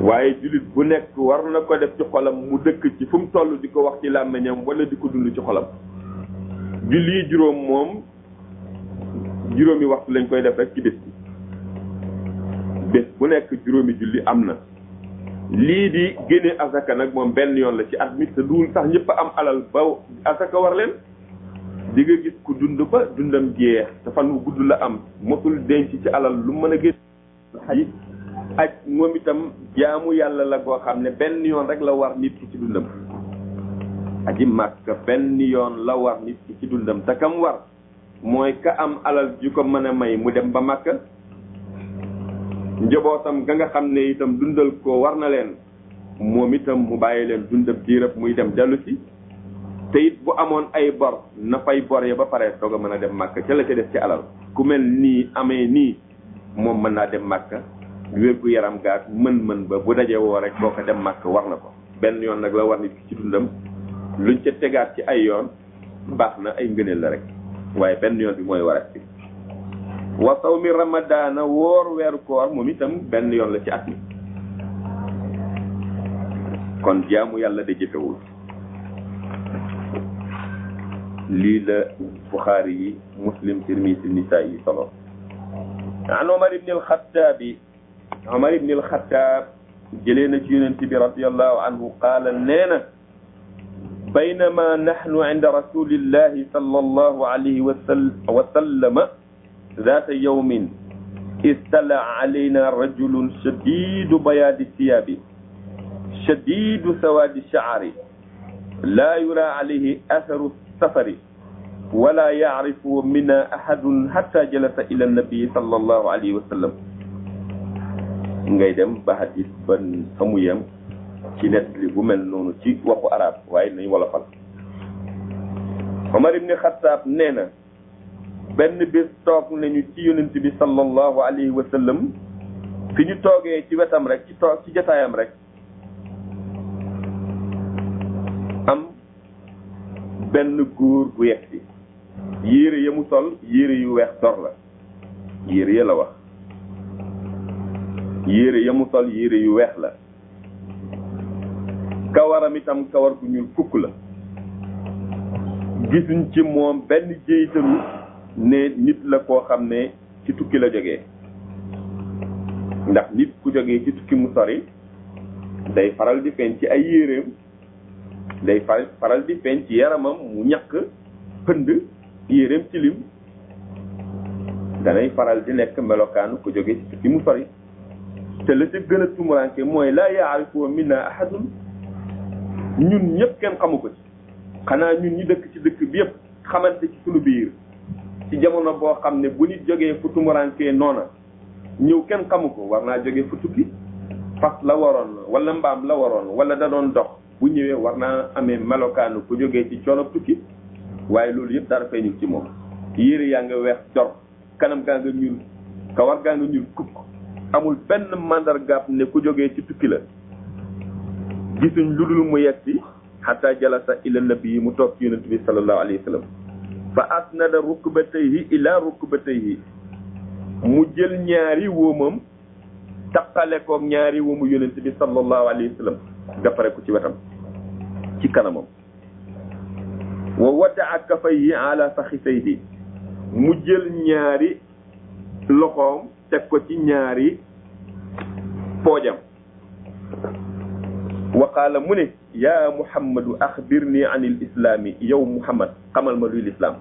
waaye jullit bu nekk war na ko def ci xolam mu dëkk ci fu mu toll di ko wax ci làmmiñam wala di ko dund ci xolam julli juróom moom juróomi waxtu lañ koy def rek ci bés bi bés bu nekk juróomi julli am na lii di génne asaka nag moom benn yoon la ci at mi te duul sax ñëpp a am alal ba asaka war leen di nga gis ku dund ba dundam jeex te fan wu gudd la am mosul denc ci alal lu mën a génn xaj aj moom itam jaamu yàlla la koo xam ne benn yoon rek la war nit ki ci dundam aji màkk benn yoon la war nit ki ci dundam te kam war mooy ka am alal ju ko mën a may mu dem ba màkk njabootam ga nga xam ne itam dundal ko war na leen moom itam mu bàyyi leen dundam diirab muy dem dellu si te it bu amoon ay bor na fay bor ya ba pare doog a mën a dem màkk ca la ca def ci alal ku mel nii amee nii moom mën naa dem màkk wér gu yaram gaak mën-mën ba bu dajee woo rek boo ko dem màkk war na ko benn yoon nag la war nit ki ci dundam luñ ca tegaat ci ay yoon baax na ay ngëneel la rek waaye benn yoon bi mooy warat bi wa sawmi ramadaana woor weeru koor moom itam benn yoon la ci at mi kon jaamu yàlla de jëfewul lii la buxaari yi muslim tirmisi nisaa yi solo an omar ibni alxataabi omar ibni alxataab jëlee na ci yonent bi radiallahu anhu qaala nee na baynama naxnu inda rasulillahi sal allahu alayhi wa sallama ذات يوم استلع علينا رجل شديد بياض الثياب شديد سواد الشعر لا يرى عليه أثر السفر ولا يعرف منا أحد حتى جلس إلى النبي صلى الله عليه وسلم ngay dem ba hadis ban xamu yem ci net li bu mel noonu ci waxu arab waaye nañ wolofal Omar ibn Khattab nee na benn bés toog nañu ci yonent bi sallallahu alayhi wa sallam fi ñu toogee ci wetam rek ci toog ci jotaayam rek am benn góor gu yegg si yére ya mu sol yére yu weex dor la yére ya la wax yére ya mu sol yére yu weex la kawaram itam kawar gu ñuul fukk la gisuñ ci moom benn jéytalu ne nit la koo xam ne ci tukki la jógee ndax nit ku jógee ci tukki mu sori day faral di feeñ ci ay yéreem day far faral di feeñ ci yaramam mu ñàkk pënd yéreem ci lim danay faral di nekk melokaanu ku jógee ci tukki mu sori te la ca gën a tumuranke mooy laa yaarifu minna ahadun ñun ñëpp kenn xamu ko ci xanaa ñun ñi dëkk ci dëkk bi yëpp xamante ci sunu biir ci jamono boo xam ne bu nit jógee fu tumurankee noona ñëw kenn xamu ko war naa jógee fu tukki fas la waroon wala mbaam la waroon wala da doon dox bu ñëwee war naa amee melokaanu ku jógee ci coono tukki waaye loolu yëpp dara feeñul ci moom yére yaa nga weex jor kanam gaa nga ñuul kawar gaa nga ñuul kukk amul benn mandargaab ne ku jógee ci tukki la gisuñ lu dul mu yegsi xataa jalasa ila nabi mu toog ci yonent bi sallallahu alayhi wa sallam fa asnada rukbatayhi ila rukbatayhi mu jël ñaari wóomam taqale koog ñaari wóomu yonent bi sallallahu alayhi wa sallam dafare ko ci wetam ci kanamam wa wadaa kafayhi ala faxisayhi mu jël ñaari loxoom teg ko ci ñaari poojam wa qaala mu ne yaa muhammadu axbirni an il islaami yow muhammad xamal ma luy lislaam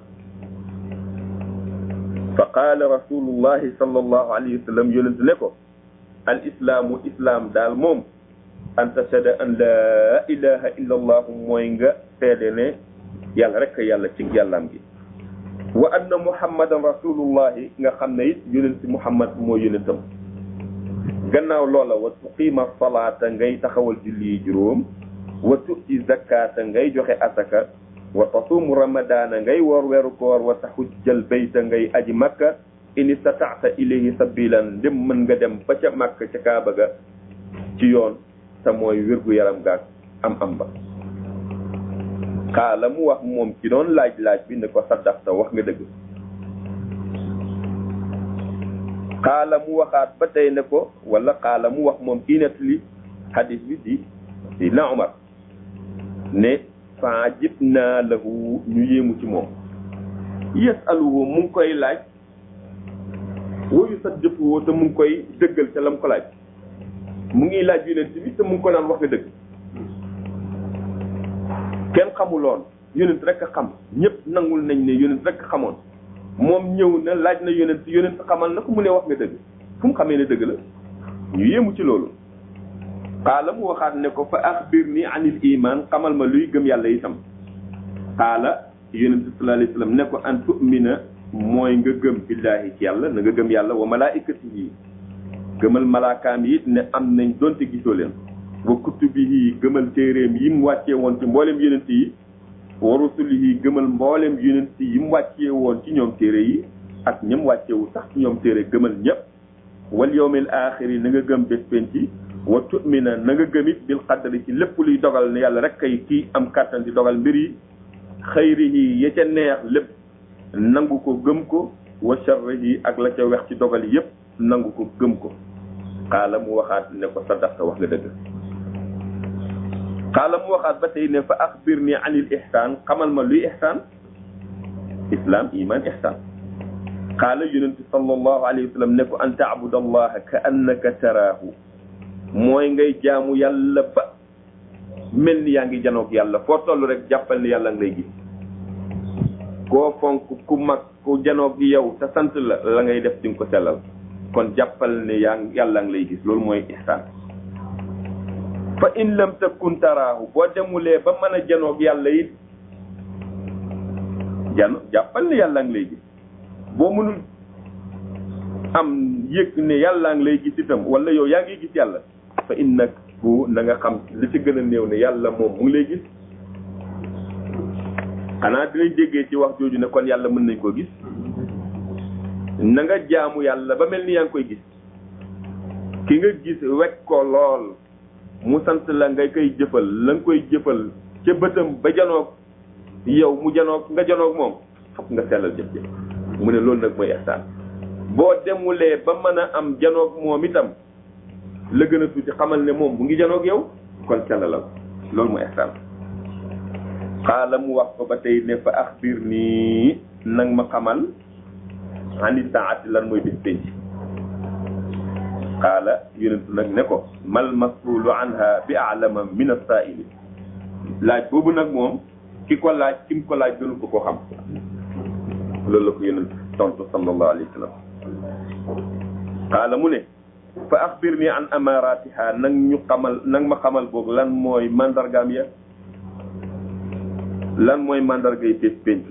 fa qaala rasulullahi sallallahu alayhi wa sallam yonent ne ko al islaamu islaam daal moom an tashhada an laa ilaha illa allah mooy nga seede ne yàlla rek yàlla ci yàllaam gi wa anna muhammadan rasulullahi nga xam ne it yonent muhammad mooy yonentam gannaaw loola wa tuqiima salaata ngay taxawal julli yi juróom wa tu'ti zakata ngay joxe asaka wa tasuumu ramadaana ngay woor weeru koor wa taxujjal bayta ngay aji makka in istataata ilayhi sabilan ndem mën nga dem ba ca makka ca kaaba ga ci yoon te mooy wérgu yaram gaag am am ba xaala mu wax moom ci doon laaj laaj bi ne ko saddaxta wax nga dëgg xaala mu waxaat ba tey ne ko wala xaala mu wax moom kii nettali hadis bi di Seydina Omar ne fa jib naa lahu ñu yéemu ci moom yasaluhu mu ngi koy laaj woyu saddiquhu te mu ngi koy dëggal ca lam ko laaj mu ngi laaj yonent bi te mu ngi ko naan wax nga dëgg kenn xamuloon yonent rek a xam ñëpp nangul nañ ne yonent rek a xamoon moom ñëw na laaj na yonent yonent xamal na ko mu ne wax nga dëgg fu mu xamee ne dëgg la ñu yéemu ci loolu xaala mu waxaat ne ko fa axbir ni anil iman xamal ma luy gëm yàlla itam xaala yonent sallallahu alayhi wasallam ne ko an tu'mina mooy nga gëm billahi ci yàlla na nga gëm yàlla wa malaikatihi gëmal malaakaam yi ne am nañ donte gisoo leen wa kutubihi gëmal téeréem yi mu wàccee woon ci mboolem yonent yi wa rusulihi gëmal mboolem yonent yi mu wàccee woon ci ñoom téere yi ak ñam wàccewu sax ci ñoom téere gëmal ñëpp wal yawmil aaxiri na nga gëm bés penc wa tu'mina na nga gëm it bil qadari ci lépp luy dogal ne yàlla rek kay kii am kàttan di dogal mbir yi xayrihi ya ca neex lépp nangu ko gëm ko wa sharrihi ak la ca wex ci dogal yépp nangu ko gëm ko xaala mu waxaat ne ko sadaqta wax nga dëgg xaala mu waxaat ba tey ne fa axbir ni anil ihsaan xamal ma luy ihsaan islam iman ihsaan qaala yonent sallallahu alayhi wa sallam ne ko an taabud allaha ka annaka taraahu mooy ngay jaamu yàlla ba mel ni yaa ngi janoog yàlla foo toll rek jàppal ni yàlla ngi lay gis koo fonk ku mag ku janoog yow te sant la la ngay def di nga ko sellal kon jàppal ne yaa yàlla ngi lay gis loolu mooy ihsaan fa in lam takun taraahu boo demulee ba mën a janoog yàlla it jano jàppal ne yàlla ngi lay gis boo mënul am yëg ne yàlla ngi lay gis itam wala yow yaa ngi gis yàlla fa innahu na nga xam li ci gën a néew ne yàlla moom mu ngi lay gis xanaa dinañ déggee ci wax jooju ne kon yàlla mën nañ koo gis na nga jaamu yàlla ba mel ni yaa ngi koy gis ki nga gis wekk ko lool mu sant la nga koy jëfal la nga koy jëfal ca bëtam ba janoog yow mu janoog nga janoog moom fokk nga sellal jëf jëf mu ne loolu nag mooy ihsaan boo demulee ba mën a am janoog moom itam la gën a tuuti xamal ne moom mu ngi janoog yow kon sellalal loolu mooy ihsaan xaala mu wax ko ba tey ne fa axbir nii nag ma xamal ani saati lan mooy bis penc xaala yonentu nag ne ko mal masulu anha bi alama min asaaili laaj boobu nag moom ki ko laaj ki mu ko laaj gënu ko koo xam loolu la ko yonent tontu sallallahu alayhi wa sallam xaala mu ne fa axbir ni an amaratiha nag ñu xamal nag ma xamal boog lan mooy mandargaam ya lan mooy mandargay bés penc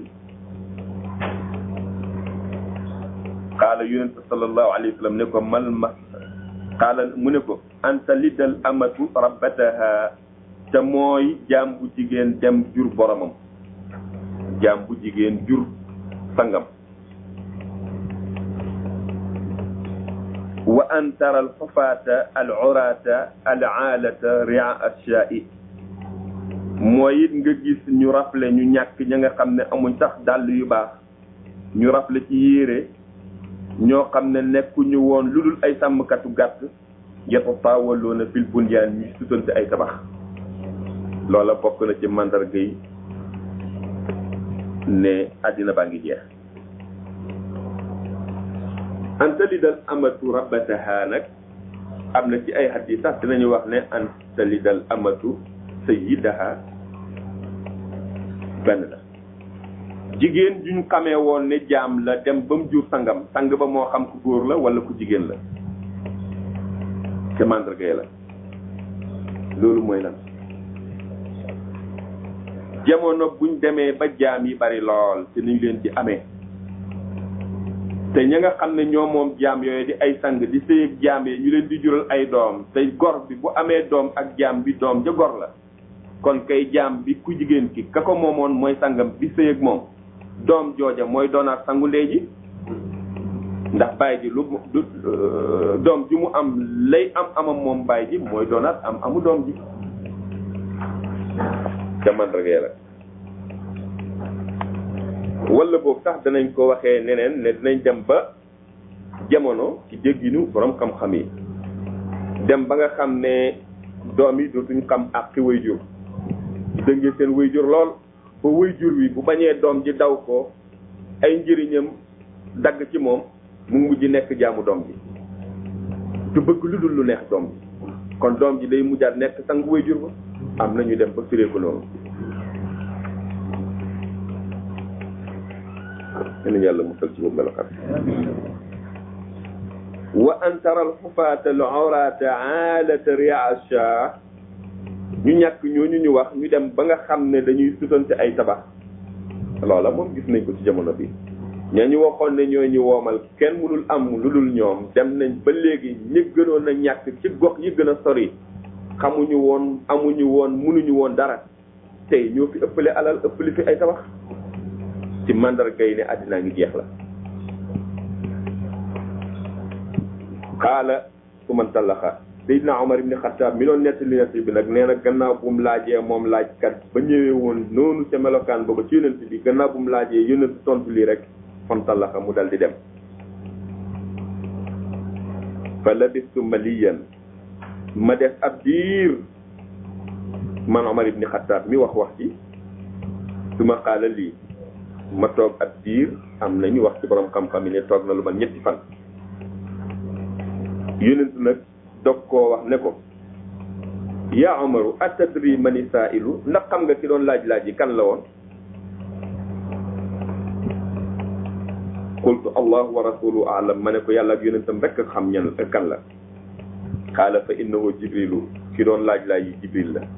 xaala yonent sallallahu alayhi wa sallam ne ko mal ma xaala mu ne ko anta liddal amatu rabbataha te mooy jaam bu jigéen dem jur boromam jaam bu jigéen jur sangam wa an tara al xufaata al urata al aalata ria ashai mooy it nga gis ñu rafle ñu ñàkk ña nga xam ne amuñ sax dàll yu baax ñu rafle ci yére ñoo xam ne nekkuñu woon lu dul ay sàmmkatu gàtt yatatawaloona fil bunyaan ñuy sutante ay tabax loola bokk na ci mandarga yi ne àddina baa ngi jeex anta li dal amatu rabbataha nag am na ci ay hadis sax dinañu wax ne anta li dal amatu sayyidaha benn la jigéen juñ xamee woon ne jaam la dem ba mu jur sangam sang ba moo xam ku góor la wala ku jigéen la te mandarga yi la loolu mooy lan jamono buñ demee ba jaam yi bari lool te niñ leen di amee te ña nga xam ne ñoo moom jaam yooyu di ay sang di sëy ak jaam yi ñu leen di jural ay doom te gor bi bu amee doom ak jaam bi doom ja gor la kon kay jaam bi ku jigéen ki ka ko moomoon mooy sangam bi sëy ak moom doom jooja mooy doonaat sangu ndey ji ndax baay ji lu du doom ji mu am lay am amam moom baay ji mooy doonaat am amu doom ji ca mandarga la wala boobu sax danañ ko waxee neneen ne dinañ dem ba jamono ci dégginu borom xam-xam yi dem ba nga xam ne doom yi dootuñ xam ak ki way jur dëngee seen way jur lool ba way jur wi bu bañee doom ji daw ko ay njëriñam dagg ci moom mu mujj nekk jaamu doom ji du bëgg lu dul lu neex doom ji kon doom ji day mujjaat nekk sang way jur ba am na ñu dem ba firee ko noonu yéen yàlla musal ci boobu melokaan wa an tara alxufaata al awrata aalata riasha ñu ñàkk ñooñu ñu wax ñu dem ba nga xam ne dañuy sutante ay tabax loola moom gis nañ ko ci jamono bi ña ñu waxoon ne ñoo ñu woomal kenn mënul am lu dul ñoom dem nañ ba léegi ñi gënoon a ñàkk ci gox yi gën a sori xamuñu woon amuñu woon mënuñu woon dara tey ñoo fi ëppale alal ëppale fi ay tabax ci mandarga yi ne àddinaa ngi jeex la xaala su man tallaxa Seydina Omar ibn Khattab mi doon nettali nettali bi nag nee na gannaaw bu mu laajee moom laajkat ba ñëwee woon noonu ca melokaan booba ci yonent bi gannaaw bu mu laajee yonent tontu lii rek fan tallaxa mu dal di dem fa labistu maliyan ma def ab diir man Omar ibn Khattab mi wax wax ci su ma xaala lii ma toog ab diir am nañu wax ci borom xam-xam yi ne toog na lu ma ñetti fan yonent nag dog koo wax ne ko yaa Umaru atadri mani saa'ilu ndax xam nga ki doon laaj laaj yi kan la woon qultu allahu wa rasuluhu a'lam ma ne ko yàlla ak yonentam rek xam ñan kan la qaala fa innahu jibrilu ki doon laaj laaj yi jibril la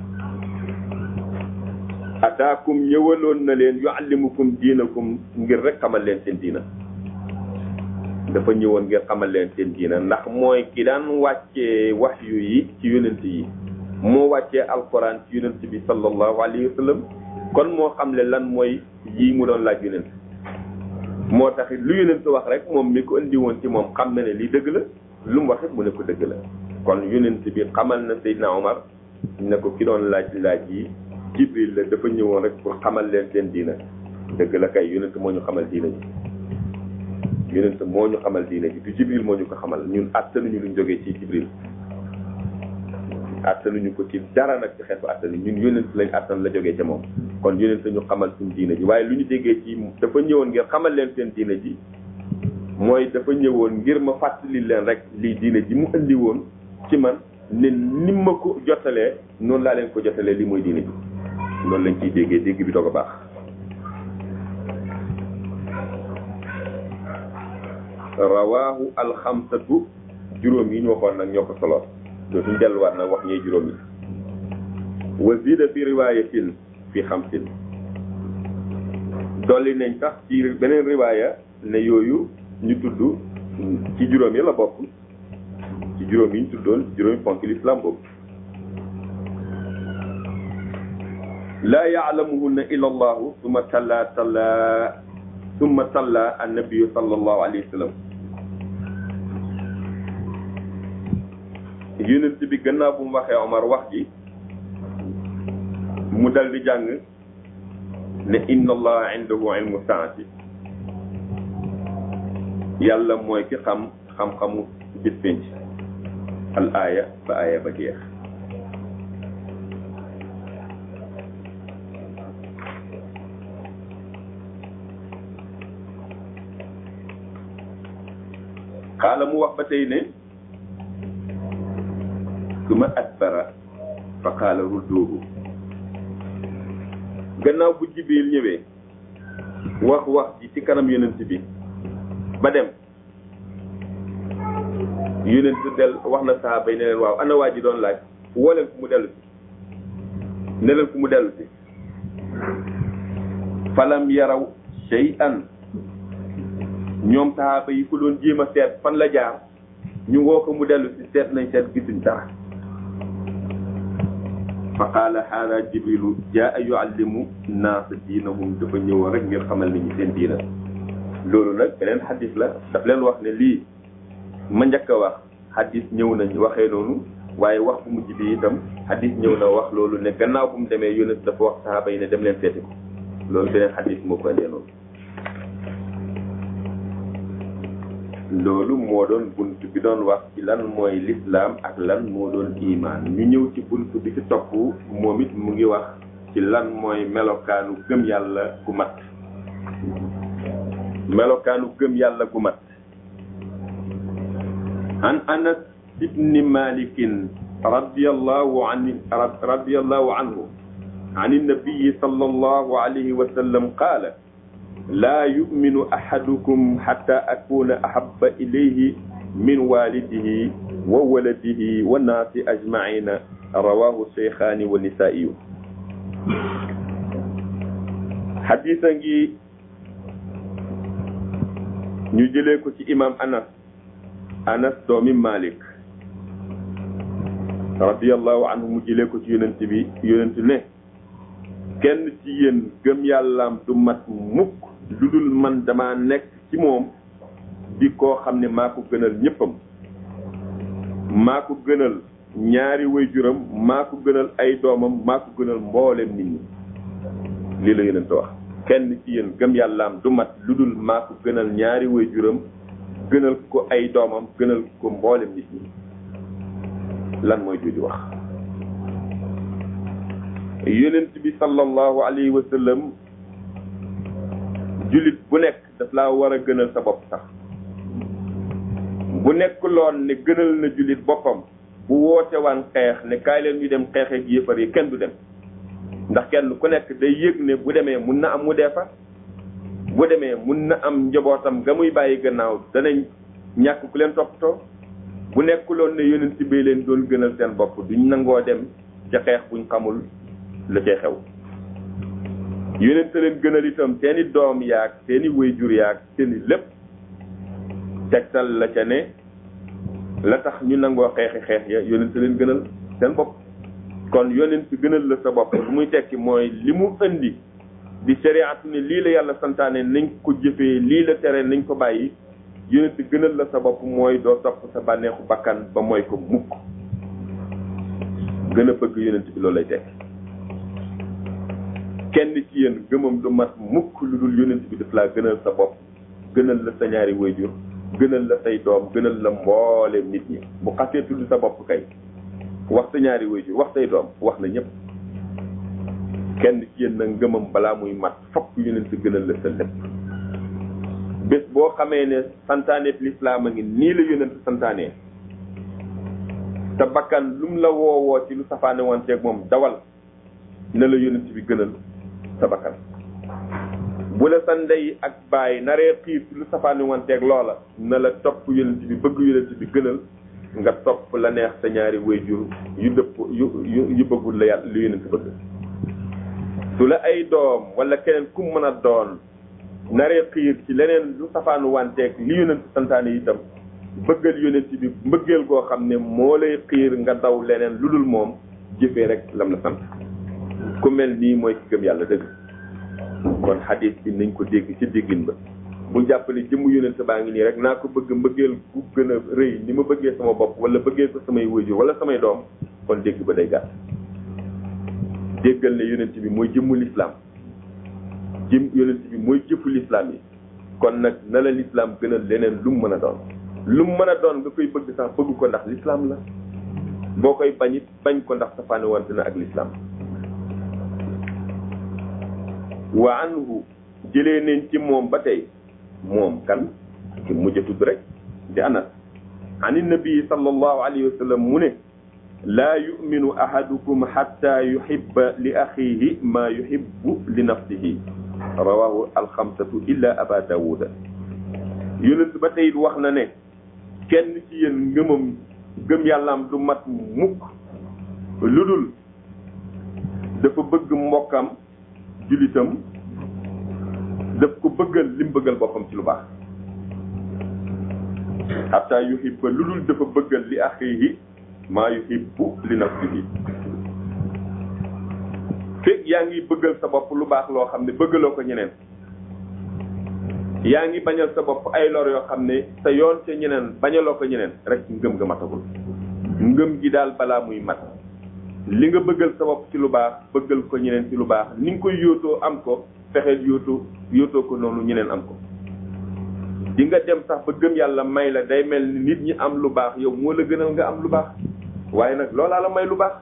ataakum ñëwaloon na leen yuallimukum diinakum ngir rek xamal leen seen diina dafa ñëwoon ngir xamal leen seen diina ndax mooy ki daan wàccee waxyu yi ci yonent yi moo wàccee alquran ci yonent bi sallallahu alayhi wa sallam kon moo xamle lan mooy yii mu doon laaj yonent moo taxit lu yonent wax rek moom mi ko indi woon ci moom xam na ne lii dëgg la lu mu wax it mu ne ko dëgg la kon yonent bi xamal na Seydina Omar ne ko ki doon laaj laaj yi Jibril la dafa ñëwoon rek pour xamal leen seen diina dëgg la kay yonent moo ñu xamal diina ji yonent moo ñu xamal diina ji du Jibril moo ñu ko xamal ñun attanuñu luñ jógee ci Jibril attanuñu ko ci dara nag ci xeetu attanu ñun yonent lañ attan la jógee ca moom kon yonent ñu xamal suñ diina ji waaye lu ñu déggee ci dafa ñëwoon ngir xamal leen seen diina ji mooy dafa ñëwoon ngir ma fàttali leen rek lii diina ji mu indi woon ci man ne ni ma ko jotalee noonu laa leen ko jotalee lii mooy diina ji loolu lañ ciy déggee dégg bi doog a baax rawaahu alxamsatu juróom yi ñu waxoon nag ñoo ko solo dootuñ delluwaat nag wax ñee juróom yi wa zida fi riwaayatin fi xamsin dolli nañ sax ci beneen riwaaya ne yooyu ñu tudd ci juróom yi la bokk ci juróom yi ñu tuddoon juróomi ponk l'islam boobu laa yaalamuhunna illa allahu summa talla talla summa talla annabiyu sallallahu alayhi wa sallam yonent bi gannaaw bu mu waxee Omar wax ji mu dal di jàng ne inna allaha indahu ilmu saati yàlla mooy ki xam xam-xamu bis penc al aaya ba aaya ba jeex xaala mu wax ba tey ne suma adbara fa qaala rudduuhu gannaaw bu jibril ñëwee wax wax ji ci kanam yonent bi ba dem yonent del wax na sahaaba yi ne leen waaw ana waa ji doon laaj woo leen ku mu dellu si ne leen ku mu dellu si falam yaraw shay'an ñoom sahaaba yi ko doon jéem a seet fan la jaar ñu woo ko mu dellu si seet nañ seet gisuñ dara fa qaala haada jibrilu jaa yuallimu naasa diinahum dafa ñëwoon rek ngir xamal nit ñi seen diina loolu nag beneen xadis la daf leen wax ne lii ma njëkk a wax xadis ñëw nañ waxee noonu waaye wax bu mujj bi itam xadis ñëw na wax loolu ne gannaaw bu mu demee yónent dafa wax sahaaba yi ne dem leen seeti ko loolu beneen xadis moo ko indee noonu loolu moo doon bunt bi doon wax ci lan mooy lislaam ak lan moo doon imaan ñu ñëw ci bunt bi ci topp moom it mu ngi wax ci lan mooy melokaanu gëm yàlla gu mat melokaanu gëm yàlla gu mat an anas ibni malikin radiyallahu an radiyallahu anhu عن النبي صلى الله عليه وسلم قال لا يؤمن أحدكم حتى أكون أحب إليه من والده وولده والناس أجمعين رواه الشيخان والنسائي حديثا ñu jëlee ko ci imam anas anas doomi malik radiyallahu anhu mu jëlee ko ci yonent bi yonent ne kenn ci yéen gëm yàllaam du mat mukk lu dul man dama nekk ci moom di koo xam ne maa ko gënal ñëppam maa ko gënal ñaari waajuram maa ko gënal ay doomam maa ko gënal mboolem nit ñi lii la yonent wax kenn ci yéen gëm yàllaam du mat lu dul maa ko gënal ñaari waajuram gënal ko ay doomam gënal ko mboolem nit ñi lan mooy jooju wax yonent bi sallallahu alayhi wa sallam jullit bu nekk daf laa war a gënal sa bopp sax bu nekk loon ne gënal na jullit boppam bu woote waan xeex ne kaay leen ñu dem xeex ak yéefar yi kenn du dem ndax kenn ku nekk day yëg ne bu demee mun na am mu dee fa bu demee mun na am njabootam ga muy bàyyi gannaaw danañ ñàkk ku leen toppatoo bu nekkuloon ne yonent bi leen doon gënal seen bopp duñ nangoo dem ca xeex buñ xamul la cay xew yonent leen gënal itam seeni doom yaag seeni wayjur yaag seeni lépp tegtal la ca ne la tax ñu nangoo xeexi xeex ya yonent leen gënal seen bopp kon yonent gënal la sa bopp lu muy tekki mooy li mu indi di shariatu ne lii la yàlla santaane nañ ko jëfee lii la tere nañ ko bàyyi yonent gënal la sa bopp mooy doo topp sa bànneexu bakkan ba mooy ko mukk gën a bëgg yonent bi loolu lay tekki kenn ci yéen gëmam du mat mukk lu dul yonent bi daf laa gënal sa bopp gënal la sa ñaari wayjur gënal la say doom gënal la mbooleem nit ñi bu xasee tudd sa bopp kay wax sa ñaari wayjur wax say doom wax na ñëpp kenn ci yéen na ngëmam balaa muy mat fokk yonent gënal la sa lépp bés boo xamee ne santaaneet lislaam a ngi nii la yonent santaanee te bakkan lum la woowoo ci lu safaane wanteeg moom dawal na la yonent bi gënal sa bakkan bu la sa ndey ak baay naree xiir ci lu safaane wanteeg loola na la topp yonent bi bëgg yonent bi gënal nga topp la neex sa ñaari wayjur yu dëpp yu yu yu bëggul la yàlla lu yonent bëgg su la ay doom wala keneen ku mën a doon naree xiir ci leneen lu safaanu wanteeg li yonent santaane itam bëggal yonent bi mbëggeel goo xam ne moo lay xiir nga daw leneen lu dul moom jëfee rek lam la sant ku mel nii mooy ki gëm yàlla dëgg kon xadis bi nañ ko dégg ci déggin ba bu jàppale jëmm yonent baa ngi nii rek naa ko bëgg mbëggeel ku gën a rëy ni ma bëggee sama bopp wala bëggee ko samay wëjur wala samay doom kon dégg ba day gàtt déggal ne yonent bi mooy jëmmu lislaam jëm yonent bi mooy jëfu lislaam yi kon nag na la lislaam gënal leneen lu mu mën a doon lu mu mën a doon nga koy bëgg sax bëgg ko ndax lislaam la boo koy bañit bañ ko ndax safaane wante na ak lislaam wa anhu jëlee nañ ci moom ba tey moom kan ki mujj a tudd rek di anas an nabi sallallahu alayhi wa sallam mu ne laa yuminu ahadukum xatta yuhibba li axihi ma yuhibbu li nafsihi rawahu alxamsatu illa aba dawuda yonent ba tey wax na ne kenn ci yéen ngëmam gëm yàllaam du mat mukk lu dul dafa bëgg mbokkam julitam daf ko bëggal lim bëggal boppam ci lu baax xataa yuhibba lu dul dafa bëggal li axihi maa yuhibbu li nafsihi fekk yaa ngi bëggal sa bopp lu baax loo xam ne bëggaloo ko ñeneen yaa ngi bañal sa bopp ay lor yoo xam ne sa yoon ca ñeneen bañaloo ko ñeneen rek ngëm nga matagul ngëm gi daal balaa muy mat li nga bëggal sa bopp ci lu baax bëggal ko ñeneen ci lu baax ni nga koy yóotoo am ko fexeel yóotu yóotoo ko noonu ñeneen am ko di nga dem sax ba gëm yàlla may la day mel ni nit ñi am lu baax yow moo la gënal nga am lu baax waaye nag loolaa la may lu baax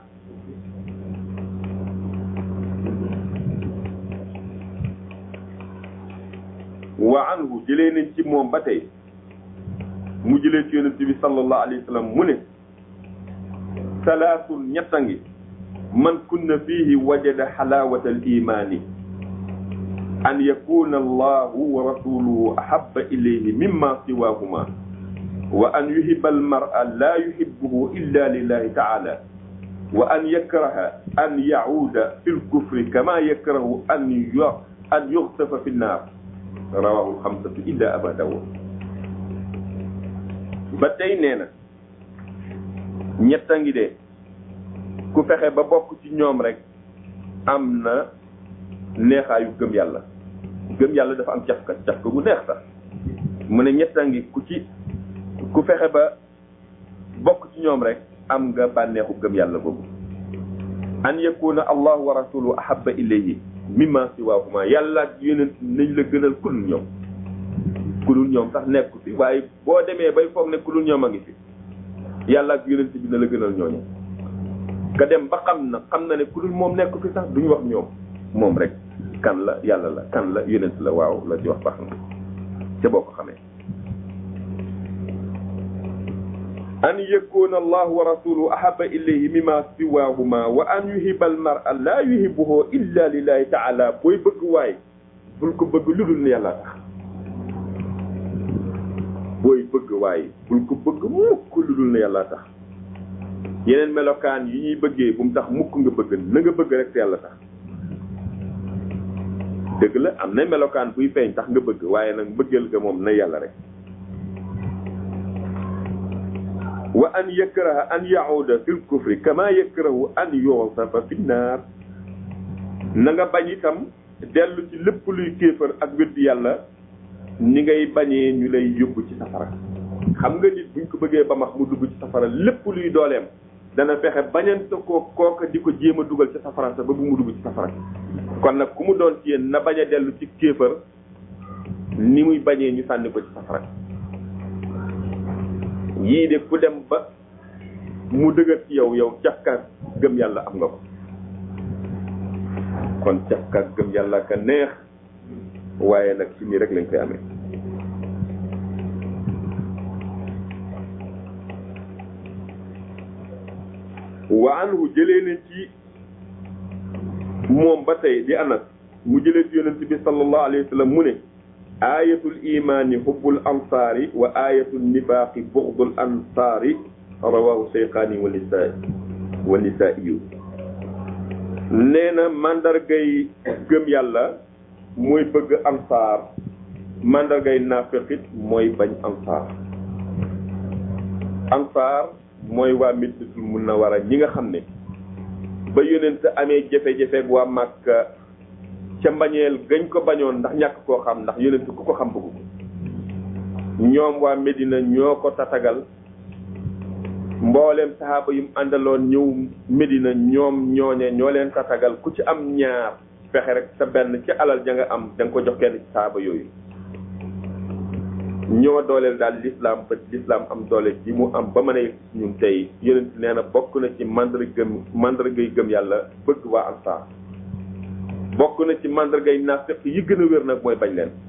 wa anhu jëlee nañ ci moom ba tey mu jëlee ci yonent bi sallallahu alayhi wa sallam mu ne salaasun ñetta ngi man kunna fihi wajada xalaawata al imaani an yakuna allahu wa rasuluhu ahabba ilayhi mimma siwahuma wa an yuhibba almar'a la yuhibbuhu illa lillahi ta'ala wa an yakraha an ya'uda fi lkufri kama yakrahu an an yughtafa fi nnar rawahu lxamsatu illa aba dawud ba tey nee na ñetta ngi de ku fexe ba bokk ci ñoom rek am na neexaayu gëm yàlla gëm yàlla dafa am cafka cafka gu neex sax mu ne ñetta ngi ku ci ku fexe ba bokk ci ñoom rek am nga bànneexu gëm yàlla boobu an yakuna allahu wa rasuluhu ahabba ilayhi mimma siwaahuma yàlla ak yonent nañ la gënal ku dul ñoom ku dul ñoom sax nekku fi waaye boo demee bay foog ne ku dul ñoom a ngi fi yàlla ak yonent bi na la gënal ñooñu nga dem ba xam na xam na ne ku dul moom nekku fi sax duñu wax ñoom moom rek kan la yàlla la kan la yonent la waaw la ci wax baax na ca boo ko xamee an yakuna allahu wa rasuluhu ahaba ilayhi mimma siwahuma wa an yuhiba al mar'a la yuhibuhu illa lillahi ta'ala booy bëgg waay bul ko bëgg lu dul ne yàlla tax booy bëgg waay bul ko bëgg mukk lu dul ne yàlla tax yeneen melokaan yi ñuy bëggee bu mu tax mukk nga bëgg na nga bëgg rek te yàlla tax dëgg la am na melokaan buy feeñ tax nga bëgg waaye nag bëggal nga moom na yàlla rek wa an yakraha an yauda fi lkufri kama yakrahu an yusafa fi nnaar na nga bañ itam dellu ci lépp luy kéefër ak weddi yàlla ni ngay bañee ñu lay yóbbu ci safara xam nga nit buñ ko bëggee ba max mu dugg ci safara lépp luy dooleem dana fexe bañante ko kooka di ko jéem a dugal ci safara sa ba bu mu dugg ci safara kon nag ku mu doon ci yéen na bañ a dellu ci kéefër ni muy bañee ñu sànni ko ci safara yii de ku dem ba mu dëgër ci yow yow cafkaat gëm yàlla am nga ko kon cafkaat gëm yàlla ka neex waaye nag ci nii rek lañ koy amee wa anhu jëlee na ci moom ba tey di anas mu jëlee ci yonent bi sallallahu alayhi wa sallam mu ne ayatul imani hubbul ansaari wa ayatul nifaaqi bughdul ansaari rawahu seyxaani wa nisaa wa nisaa'iyu nee na mandargay gëm yàlla mooy bëgg ansaar mandargay naafiqit mooy bañ ansaar ansaar mooy waa Madinatul Munawwara ñi nga xam ne ba yonent amee jafe-jafe waa Màkka ca mbañeel gañ ko bañoon ndax ñàkk koo xam ndax yonent ku ko xam bëgg ko ñoom waa Medina ñoo ko tatagal mbooleem saxaaba yum àndaloon ñëw Medina ñoom ñooñe ñoo leen tatagal ku ci am ñaar fexe rek sa benn ci alal ja nga am da nga ko jox kenn ci saxaaba yooyu ñoo dooleel daal l'islam ba l'islam am doole ji mu am ba mën a ñun tey yonent nee na bokk na ci mandarga mandargay gëm yàlla bëgg waa ansaar bokk na ci mandargay naafeq yi gën a wér nag mooy bañ leen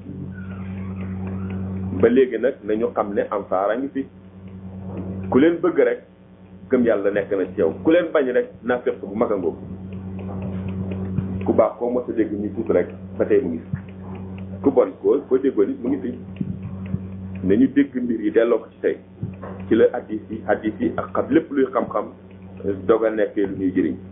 ba léegi nag nañu xam ne ansaar a ngi fi ku leen bëgg rek gëm yàlla nekk na ci yow ku leen bañ rek naafeq bu mag a ngóob ku baax koo mos a dégg ñu tuut rek ba tey mu ngi fi ku bon koo boo déggoo nit mu ngi fi nañu dégg mbir yi delloo ko ci tey ci la hadis yi hadis yi ak xam lépp luy xam-xam doog a nekkee lu ñuy jëriñ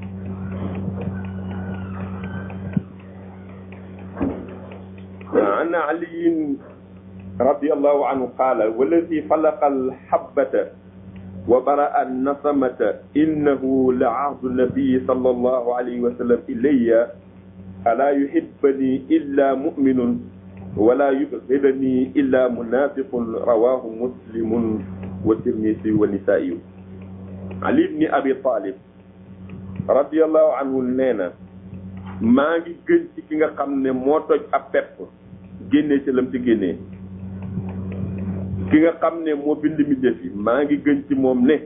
عن علي رضي الله عنه قال والذي خلق الحبة وبرأ النسمة إنه لعهد النبي صلى الله عليه وسلم إلي ألا يحبني إلا مؤمن ولا يبغضني إلا منافق رواه مسلم والترمذي والنسائي علي بن أبي طالب رضي الله عنه نينا maa ngi gën ci ki nga xam ne moo toj ab pepp génnee ci lam ci génnee ki nga xam ne moo bind mbindeef yi maa ngi gën ci moom ne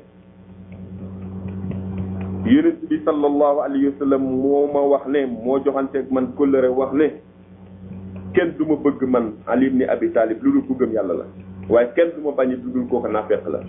yonent bi sallallahu alayhi wa sallam moo ma wax ne moo joxanteeg man kóllëre wax ne kenn du ma bëgg man Ali ibn Abi Talib lu dul ku gëm yàlla la waaye kenn du ma bañ lu dul kooku naafeq la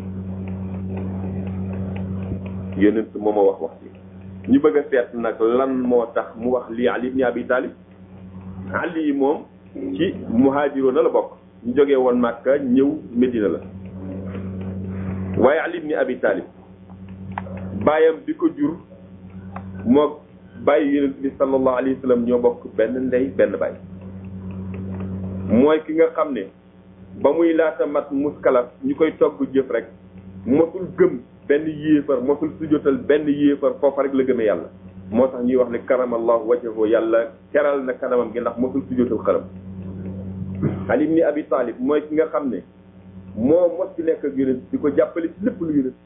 yonent moo ma wax wax ci ñu bëgg a seet nag lan moo tax mu wax lii Ali ibn Abi Talib Ali yi moom ci muhaajiroon na la bokk ñu jógee woon Màkka ñëw Medina la waaye Ali ibn Abi Talib baayam bi ko jur moo bàyyi yonent bi sallallahu alayhi wa sallam ñoo bokk benn ndey benn baay mooy ki nga xam ne ba muy laata mat muskalaf ñu koy togg jëf rek mosul gëm benn yéefar mosul sujjotal benn yéefar foofa rek la gëmee yàlla moo tax ñuy wax ne karamallahu wajhahu yàlla keral na kanamam gi ndax mosul sujjotal xaram Ali ibn Abi Talib mooy ki nga xam ne moo mos ci nekk ak yonent di ko jàppale ci lépp lu yonent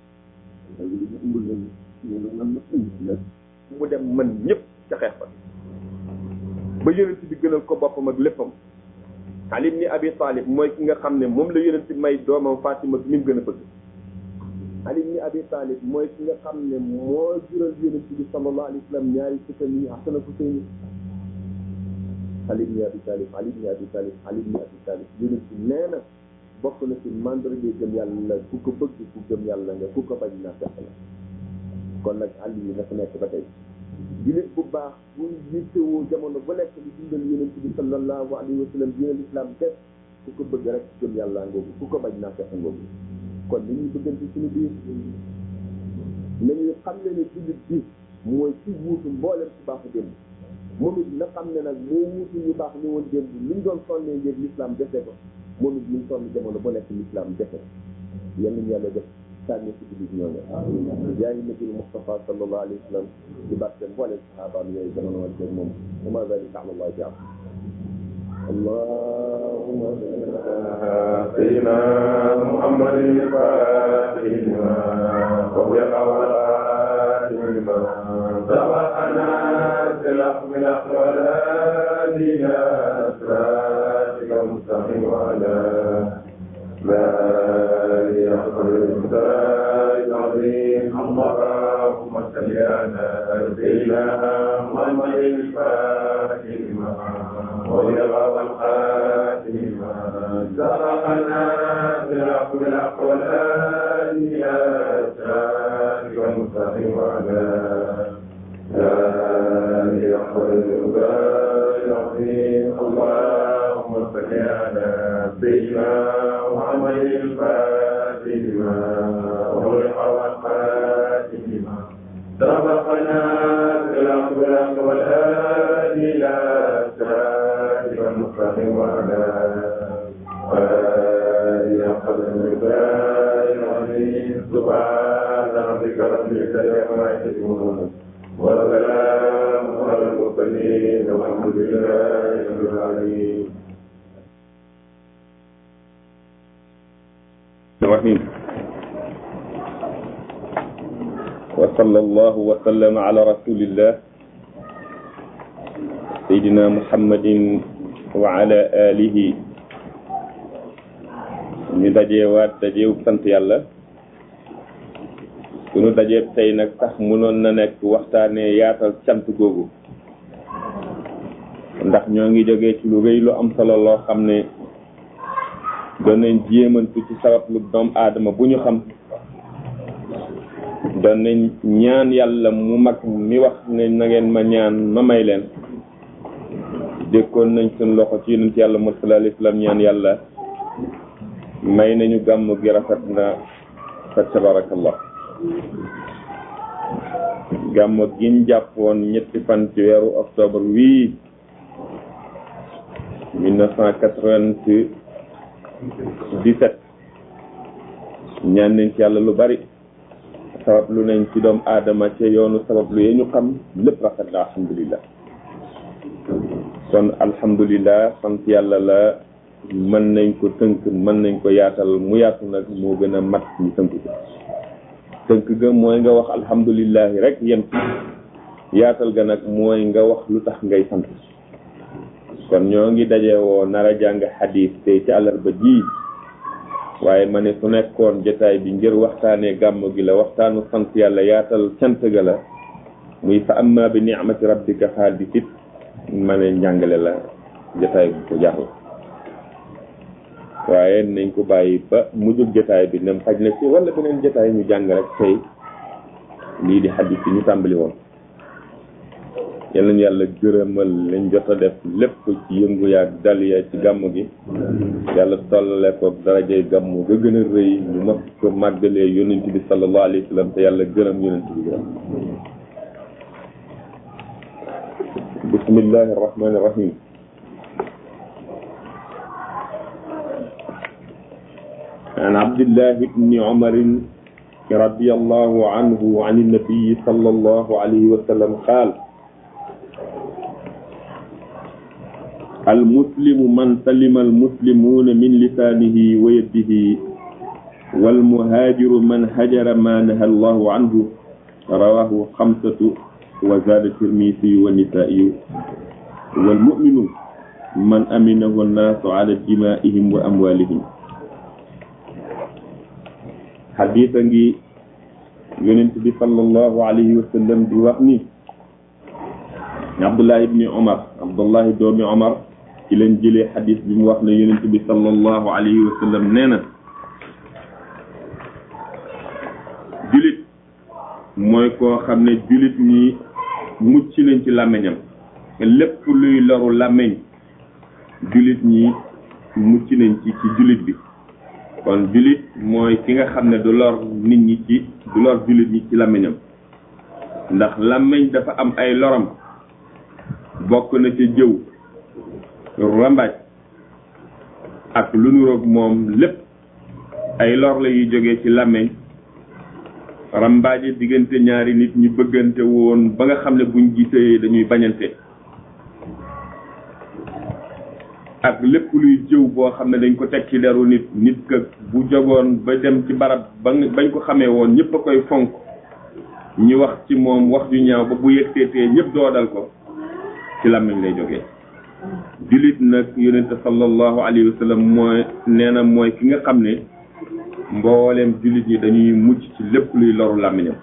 mu dem mën ñëpp ca xeex ba ba yonent bi gënal ko boppam ak léppam Ali ibn Abi Talib mooy ki nga xam ne moom la yonent may doomam Fatima mi mu gën a bëgg Ali ibn Abi Talib mooy ki nga xam ne moo jural yonent bi sallallahu alayhi wa sallam ñaari sëkkam yi Hasan ak Husayn Ali ibn Abi Talib Ali ibn Abi Talib Ali ibn Abi Talib yonent bi nee na bokk na ci mandarga gëm yàlla ku ko bëgg ku gëm yàlla nga ku ko bañ naa fekk la kon nag àll yi na fa nekk ba tey jullit bu baax bu yittewoo jamono ba nekk di dundal yonent bi sallallahu alayhi wa sallam diinal islam def ku ko bëgg rek gëm yàlla ngoogu ku ko bañ naa fekk ngoogu kon ni ñuy bëggante suñu biir nañuy xam ne ne jullit bi mooy ci wuutu mboolem ci baaxu démb moom it na xam ne nag moo wuutu ñu baax ni woon démb luñ doon sonnee ngir l'islam defe ko moom it ñu ngi sonn jamono ba nekk l'islam defe yenn ñu yàlla def sànni si jullit ñooñu yaa ngi nabil Mustafa sallallahu alayhi wa sallam di barke mboolem sahabaam yooyu jamono woon ak moom wa ma zalika ala allah jaam اللهم صل على سيدنا محمد الفاتح لما وفق والآتم لما سبقنا سلاح من أقوال إلى صراطك المستقيم وعلى لا يحصل الإنسان العظيم اللهم صل على سيدنا محمد الفاتح لما ويرى الخاتم سبقنا بالحق بالحق والآن يا سالك المستقيم وعلى آله يحفظ العظيم اللهم صل على سيدنا محمد الفاتح لما وغلق والخاتم لما سبقنا بالحق بالحق والآن إلى صراطك المستقيم وعلى آله حق المقدار العظيم سبحان ربك رب العزة عما يصفون وسلام على المرسلين والحمد لله رب العالمين الرحيم وصلى الله وسلم على رسول الله سيدنا محمد وعلى آله ñu dajeewaat dajeew sant yàlla sunu dajeeb tey nag sax mënoon na nekk waxtaanee yaatal cant googu ndax ñoo ngi jógee ci lu rëy lu am solo loo xam ne doon nañ jéemantu ci sabab lu doom aadama bu ñu xam doon nañ ñaan yàlla mu mag mi wax ne na ngeen ma ñaan ma may leen dékkoon nañ suñ loxo ci yonent yàlla Muhammad sallallahu alayhi wasallam ñaan yàlla may nañu gàmm gi rafet na fa tabarakallah gàmm giñ jàppoon ñetti fan ci weeru octobre wii 1997 ñaan nañ ci yàlla lu bari sabab lu nañ ci doom aadama ca yoonu sabab lu yee ñu xam lépp rafet na alhamdulillah kon alhamdulillah sant yàlla la mën nañ ko tënk mën nañ ko yaatal mu yaatu nag moo gën a mat ñu tënk ko tënk ga mooy nga wax alhamdulillahi rek yem yaatal ga nag mooy nga wax lu tax ngay sant kon ñoo ngi daje woo nar a jàng xadiis tey ci àllarba ji waaye ma ne su nekkoon jotaay bi ngir waxtaanee gàmm gi la waxtaanu sant yàlla yaatal cant ga la muy fa amma bi ni'mati rabbika haadisit ma ne njàngale la jotaay bu ko jar la waaye nañ ko bàyyi ba mujjug jotaay bi nem xaj na ci wala beneen jotaay ñu jàng rek tey lii di xadis yi ñu tàmbali woon yal nañu yàlla gërëmal lañ jot a def lépp ci yëngu yaag dal ya ci gàmm gi yàlla tollale ko darajay gàmm ga gën a rëy ñu mag ko màggalee yonent bi sallallahu alayhi wa sallam te yàlla gërëm yonent bi gërëm bismillahi arrahmani irrahim عن عبد الله بن عمر رضي الله عنه عن النبي صلى الله عليه وسلم قال المسلم من سلم المسلمون من لسانه ويده والمهاجر من هجر ما نهى الله عنه رواه خمسة وزاد الترمذي والنسائي والمؤمن من أمنه الناس على دمائهم وأموالهم xadiisa ngi yonent bi sallallahu alayhi wa sallam di wax ni abdullah ibni omar abdullahi doomi omar ci leen jëlee xadis bi mu wax ne yonent bi sallallahu alayhi wa sallam nee na julit mooy koo xam ne julit ñi mucc nañ ci làmmiñam lépp luy loru làmmiñ julit ñi mucc nañ ci ci julit bi kon julit mooy ki nga xam ne du lor nit ñi ci du lor julit ñi ci làmmiñam ndax làmmiñ dafa am ay loram bokk na ca jëw rambaaj ak lu nuroog moom lépp ay lor la yuy jógee ci làmmiñ rambaaje diggante ñaari nit ñu bëggante woon ba nga xam ne buñ gisee dañuy bañante ak lépp luy jëw boo xam ne dañ ko teg ci deru nit nit ka bu jogoon ba dem ci barab ba bañ ko xamee woon ñëpp a koy fonk ñi wax ci moom wax ju ñaaw ba bu yëgteetee ñëpp doodal ko ci làmmiñ lay jógee julit nag yonente sallallahu alayhi wa sallam mooy nee na mooy ki nga xam ne mbooleem julit ñi dañuy mucc ci lépp luy loru làmmiñam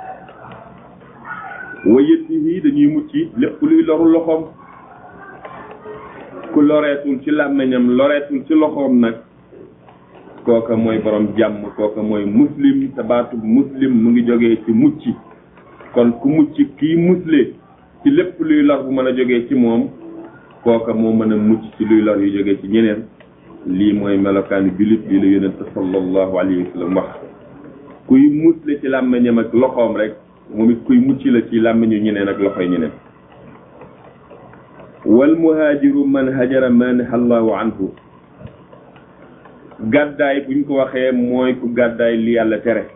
wayët yi dañuy mucc lépp luy loru loxoom ku loreetul ci làmmiñam loreetul ci loxoom nag kooka mooy borom jàmm kooka mooy muslim te baatu muslim mu ngi jógee ci mucc kon ku mucc kii musle ci lépp luy lor bu mën a jógee ci moom kooka moo mën a mucc ci luy lor yu jógee ci ñeneen lii mooy melokaani jullit bi la yonente sallallahu alayhi wa sallam wax kuy musle ci làmmiñam ak loxoom rek moom it kuy mucc la ci làmmiñu ñeneen ak loxoy ñeneen wal muhaajiru man hajara ma naha allahu anhu gàddaay buñ ko waxee mooy ku gàddaay li yàlla tere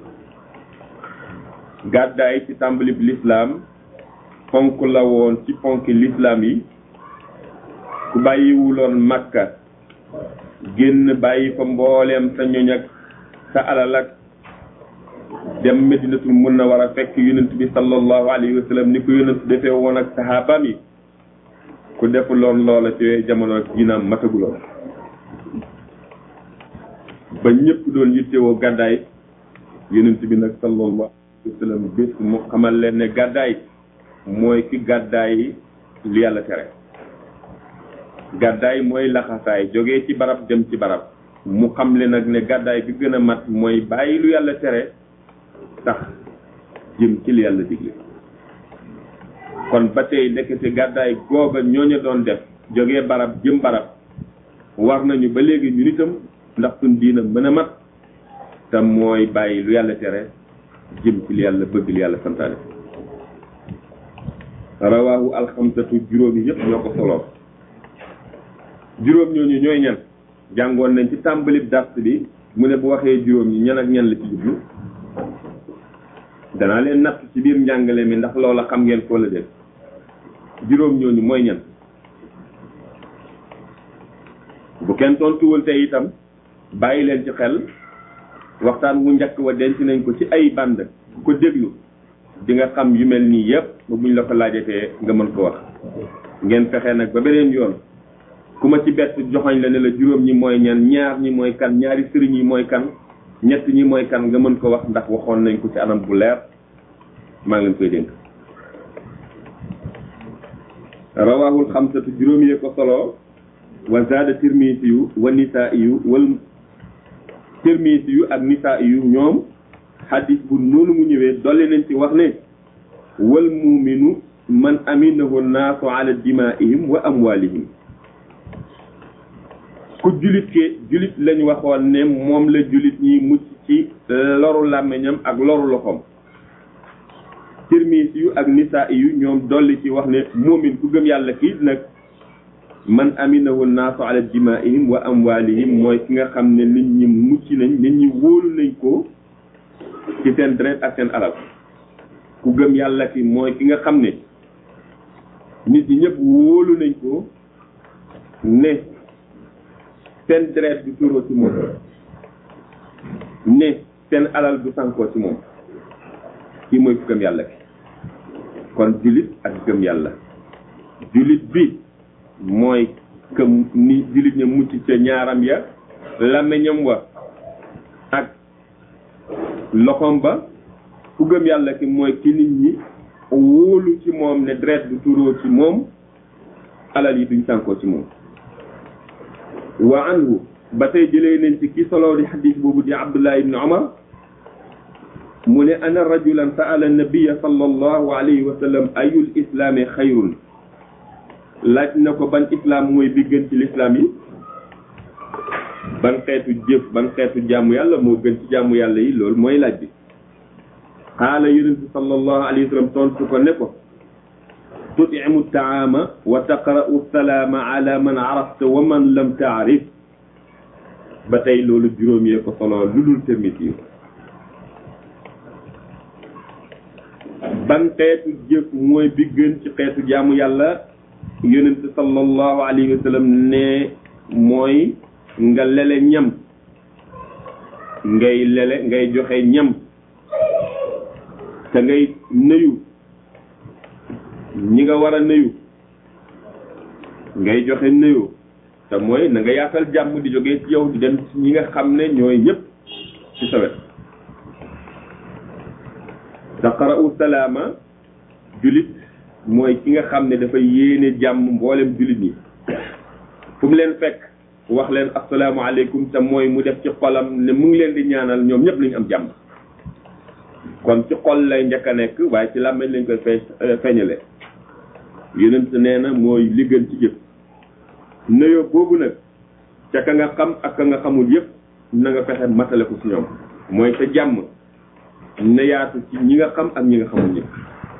gàddaay ci tàmbalib lislaam ponk la woon ci ponki lislaam yi ku bàyyiwuloon makka génn bàyyi fa mbooleem sa ñoñ ak sa alal ak dem medinatul munawwara fekk yonent bi sallallahu alayhi wa sallam ni ko yonent defee woon ak sahaabam yi ku defuloon loola ci jamono ak dinaam mataguloon ba ñëpp doon yittewoo gàddaay yonent bi nag sallallahu alayhi wa sallam bés mu xamal leen ne gàddaay mooy ki gàddaay li yàlla tere gàddaay mooy laxasaay jógee ci barab dem ci barab mu xam le nag ne gàddaay bi gën a mat mooy bàyyi lu yàlla tere tax jëm ci li yàlla digle kon ba tey nekkete gàddaay googa ñooña doon def jógee barab jëm barab war nañu ba léegi ñu nitam ndax suñ diina mën a mat te mooy bàyyi lu yàlla tere jëm ci li yàlla bëgg li yàlla santaane rawaahu alxamsatu juróom yi yëpp ñoo ko soloo juróom ñooñu ñooy ñan jàngoon nañ ci tàmbalib dars bi mu ne bu waxee juróom ñi ñan ak ñan la ci jublu danaa leen natt ci biir njàngale mi ndax loola xam ngeen ko la def juróom ñooñu mooy ñan bu kenn tontuwul tey itam bàyyi leen ci xel waxtaan wu njëkk wa denc nañ ko ci ay band ku ko déglu di nga xam yu mel nii yëpp ba buñ la ko laajatee nga mën ko wax ngeen fexe nag ba beneen yoon ku ma ci bett joxoñ la ne la juróom ñi mooy ñan ñaar ñi mooy kan ñaari sëriñ yi mooy kan ñett ñi mooy kan nga mën ko wax ndax waxoon nañ ko ci anam bu leer maa ngi leen koy dénk rawaahul xamsatu juróom yee ko solo wa zaada tirmisi yu wa nisaa yu wal tirmisi yu ak nisaa yu ñoom xadis bu noonu mu ñëwee dolli nañ ci wax ne wal muuminu man aminahu naasu ala dimaihim wa amwalihim ku julit ke julit lañ waxoon ne moom la julit ñi mucc ci loru làmmiñam ak loru loxoom tirmis yu ak nisaa yu ñoom dolli ci wax ne moomin ku gëm yàlla kii nag man aminahu naasu ala dimaihim wa amwalihim mooy ki nga xam ne nit ñi mucc nañ nit ñi wóolu nañ ko ci seen deret ak seen alal ku gëm yàlla ki mooy ki nga xam ne nit ñi ñëpp wóolu nañ ko ne seen deret du tuuroo ci moom ne seen alal du sankoo ci moom kii mooy ku gëm yàlla ki kon julit ak gëm yàlla julit bi mooy que ni julit ña mucc ca ñaaram ya làmmiñam wa ak loxoom ba ku gëm yàlla ki mooy ki nit ñi wóolu ci moom ne deret du turoo ci moom alal yi duñ sànkoo ci moom wa anhu ba tey jëlee nañ ci ki solo di xadis boobu di abdullah ibni omar mu ne ana rajulan saala nabiya sallallahu alayhi wa sallam ayul islaami xayrun laaj na ko ban islaam mooy bi gën ci lislaam yi ban xeetu jëf ban xeetu jaamu yàlla moo gën ci jaamu yàlla yi loolu mooy laaj bi xaala yonent bi sallallahu alayhi wa sallam tontu ko ne ko tutimu taama wa taqra'u salaama ala man arafta wa man lam taarif ba tey loolu juróom yee ko solo lu dul termiti yi ban xeetu jëf mooy bi gën ci xeetu jaamu yàlla yonent sallallahu alayhi wa sallam ne mooy nga lele ñam ngay lele ngay joxe ñam te ngay nuyu ñi nga war a nuyu ngay joxe nuyu te mooy na nga yaatal jàmm di jógee ci yow di dem ci ñi nga xam ne ñooy ñëpp ci sa wet taqra'u salaama julit mooy ki nga xam ne dafa yéene jàmm mboolem julit ñi fu mu leen fekk wax leen asalaamaaleykum te mooy mu def ci xolam ne mu ngi leen di ñaanal ñoom ñëpp lañu am jàmm kon ci xol lay njëkk a nekk waaye ci làmmeñ lañ koy fee feeñale yonent nee na mooy li gën ci jëf nuyoo boobu nag ca ka nga xam ak ka nga xamul yëpp na nga fexe matale ko ci ñoom mooy sa jàmm na yaatu ci ñi nga xam ak ñi nga xamul ñëpp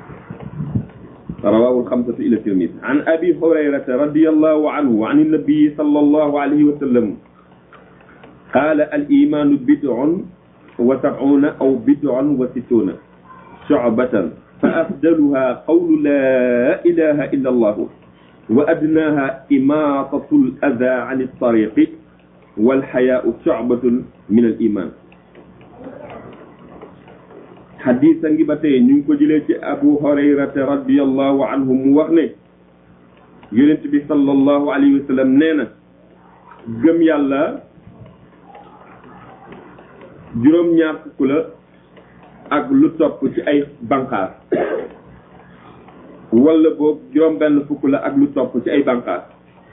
رواه الخمسة إلى الترمذي عن أبي هريرة رضي الله عنه عن النبي صلى الله عليه وسلم قال الإيمان بدع وسبعون أو بدع وستون شعبة فأفضلها قول لا إله إلا الله وأدناها إماطة الأذى عن الطريق والحياء شعبة من الإيمان xadis a ngi ba tey ñu ngi ko jëlee ci abu hurayrata radiallahu anhu mu wax ne yonent bi sallallahu alayhi wa sallam nee na gëm yàlla juróom-ñaar fukk la ak lu topp ci ay banqaas wala boog juróom benn fukk la ak lu topp ci ay banqaas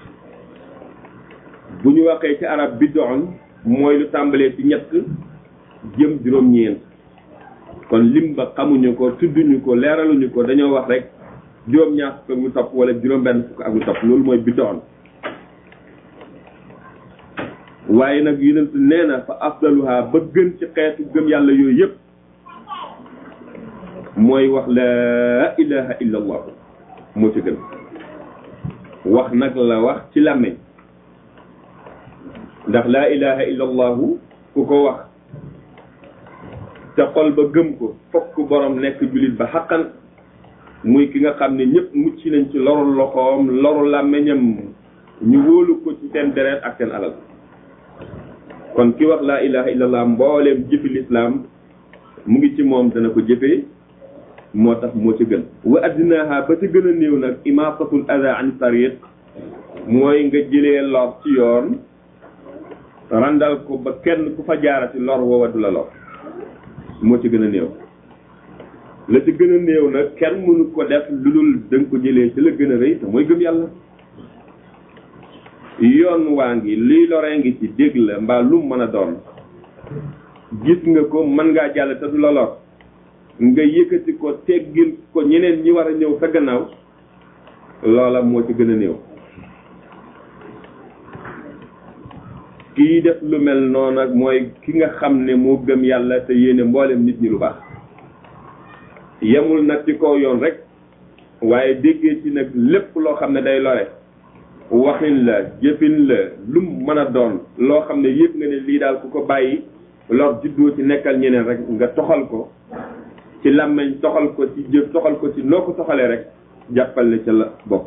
bu ñu waxee ci arab bidoon mooy lu tàmbalee ci ñett jëm juróom-ñeent kon lim ba xamuñu ko tudduñu ko leeraluñu ko dañoo wax rek juróom ñaar fukk ak lu topp wala juróom benn fukk ak lu topp loolu mooy bidoon waaye nag yonent nee na fa afdaluha ba gën ci xeetu gëm yàlla yooyu yëpp mooy wax laa ilaha illa allah moo ci gën wax nag la wax ci làmmeñ ndax laa ilaha illa allahu ku ko wax te xol ba gëm ko fokk borom nekk jullit ba xaqan muy ki nga xam ne ñëpp mucc nañ ci loru loxoom loru làmmeñam ñu wóolu ko ci seen deret ak seen alal kon ki wax laa ilaha illallah mbooleem jëfi lislaam mu ngi ci moom dana ko jëfee moo tax moo ci gën wa addinaha ba ci gën a néew nag imatatul ada an tariq mooy nga jëlee lor ci yoon randal ko ba kenn ku fa jaarati lor woowa du la lor moo ci gën a néew la ci gën a néew nag kenn mënu ko def lu dul danga ko jëlee ci la gën a rëy te mooy gëm yàlla yoon waa ngi liy loree ngi ci dégg la mbaa lu mën a doon gis nga ko mën ngaa jàll te du la lor nga yëkkati ko teggil ko ñeneen ñi war a ñëw sa gannaaw loola moo ci gën a néew kii def lu mel noonu nag mooy ki nga xam ne moo gëm yàlla te yéene mboolem nit ñi lu baax yemul nag ci kaw yoon rek waaye déggee ci nag lépp loo xam ne day lore waxin la jëfin la lu mën a doon loo xam ne yëg nga ne lii daal ku ko bàyyi lor juddoo ci nekkal ñeneen rek nga toxal ko ci làmmeñ toxal ko ci jëf toxal ko ci noo ko toxalee rek jàppale ca la bokk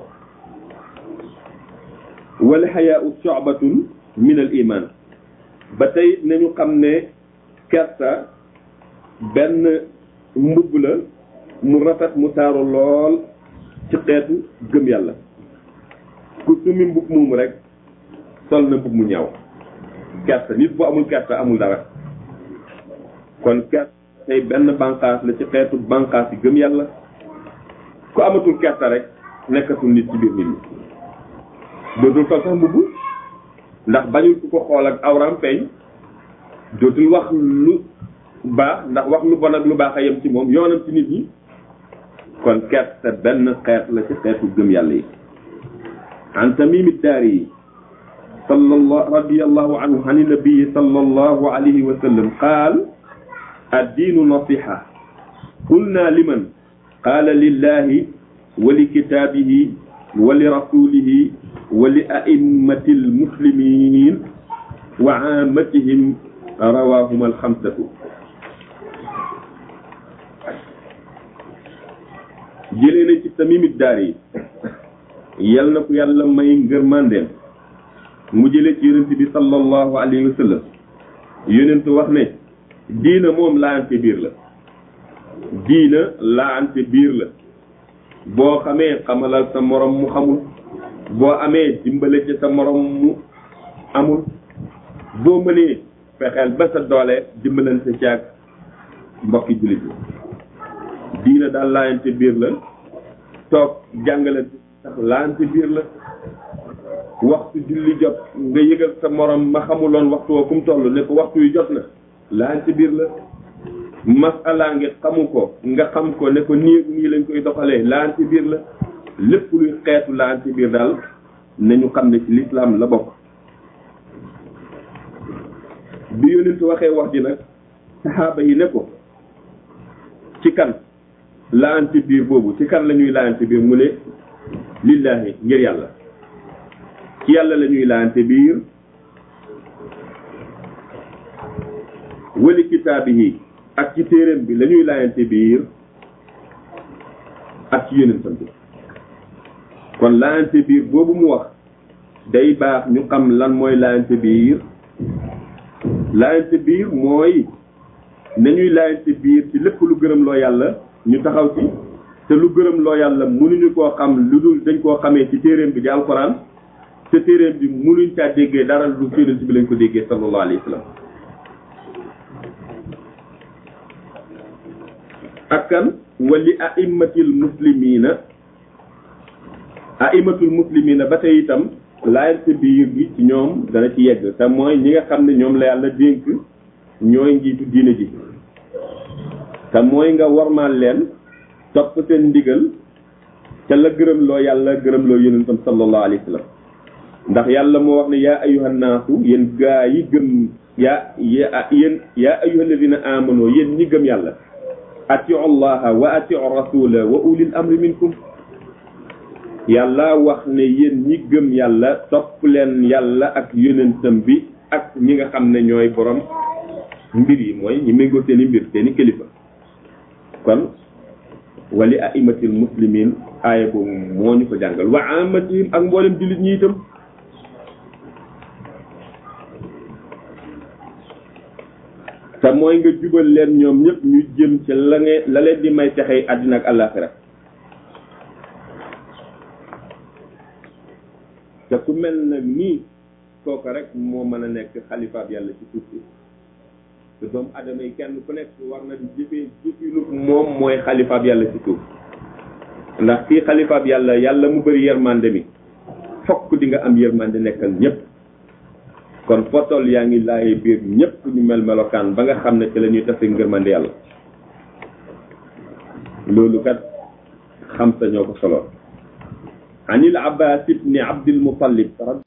wal xayaau sobatun min al iman ba tey nañu xam ne kersa benn mbubb la mu rafet mu taaru lool ci xeetu gëm yàlla ku sumi mbubb moomu rek sol na mbubb mu ñaaw kersa nit bu amul kersa amul dara kon kersa tey benn bànqaas la ci xeetu bànqaas yi gëm yàlla ku amatul kersa rek nekkatul nit ci biir nit ñi dootul sol sax mbubb ndax bañul ku ko xool ak awram feeñ dootul wax lu baax ndax wax lu bon ak lu baax a yem ci moom yoonam ci nit ñi kon kersa benn xeet la ci xeetu gëm yàlla yi an tamim daari sallallahu radiyallahu anhu an nabii sallallahu alayhi wa sallam qaal الدين نصيحة قلنا لمن قال لله ولكتابه ولرسوله ولأئمة المسلمين وعامتهم رواهما الخمسة جلنا ci tamim الداري yal na ko yàlla may ngërmandeem mu jële ci yonent bi sallallahu alayhi wa sallam yonent wax ne diina moom laante biir la diina laante biir la boo xamee xamalal sa morom mu xamul boo amee dimbale ci sa morom mu amul boo mënee fexeel ba sa doole dimbalante ci ak mbokki jullit yi diina daal laante biir la toog jàngalante sax laante biir la waxtu julli jot nga yëgal sa morom ma xamuloon waxtu woo fu mu toll ne ko waxtu yu jot na laan ci biir la masala ngi xamu ko nga xam ko ne ko nii nii lañ koy doxalee laan ci biir la lépp luy xeetu laan ci biir daal nañu xam ne ci lislaam la bokk bi yonent waxee wax ji nag saxaaba yi ne ko ci kan laan ci biir boobu ci kan la ñuy laan ci biir mu ne lillaahi ngir yàlla ci yàlla la ñuy laante biir wali kitaabihi ak ci téeréem bi la ñuy laayante biir ak ci yonentam bi kon laayante biir boobu mu wax day baax ñu xam lan mooy laayante biir laayante biir mooy nañuy laayante biir ci lépp lu gërëm loo yàlla ñu taxaw ci te lu gërëm loo yàlla mënuñu koo xam lu dul dañ koo xamee ci téeréem bi di alxuraan te téeréem bi mënuñ caa déggee dara lu yonent bi lañ ko déggee sallallahu alayhi wa sallam ak kan wali aimmatil muslimina aimatul muslimina ba tey itam laayante biir gi ci ñoom dana ci yegg te mooy ñi nga xam ne ñoom la yàlla dénk ñooy njiitu diine ji te mooy nga warmaal leen topp seen ndigal ca la gërëm loo yàlla gërëm loo yonentam sallallahu alayhi wa sallam ndax yàlla moo wax ne yaa ayuhan naasu yéen gaa yi gëm yaa yéen yaa ayuha alladina amano yéen ñi gëm yàlla atiu allaha wa atiu rasula wa ulil amri minkum yàlla wax ne yéen ñi gëm yàlla topp leen yàlla ak yonentam bi ak ñi nga xam ne ñooy borom mbir yi mooy ñi méngoo seen i mbir seen i kilifa kon wali aimatil muslimin aaya boobu moo ñu ko jàngal wa amatihim ak mboolem jullit ñi itam te mooy nga jubal leen ñoom ñëpp ñu jëm ci la nge la leen di may texey àddina ak àllaaxira te ku mel nag nii kooku rek moo mën a nekk xalifaab yàlla ci suuf si te doomu adama yi kenn ku nekk war na di jëfee jëfinu moom mooy xalifaab yàlla ci suuf ndax fii xalifaab yàlla yàlla mu bëri yërmande mi fokk di nga am yërmande nekkal ñëpp kon fotol yaa ngi laaye biir ñëpp ñu mel melokaan ba nga xam ne ci la ñuy tase ngërmande yàlla loolu kat xam sa ñoo ko solo anil abbas ibni abdil muttalib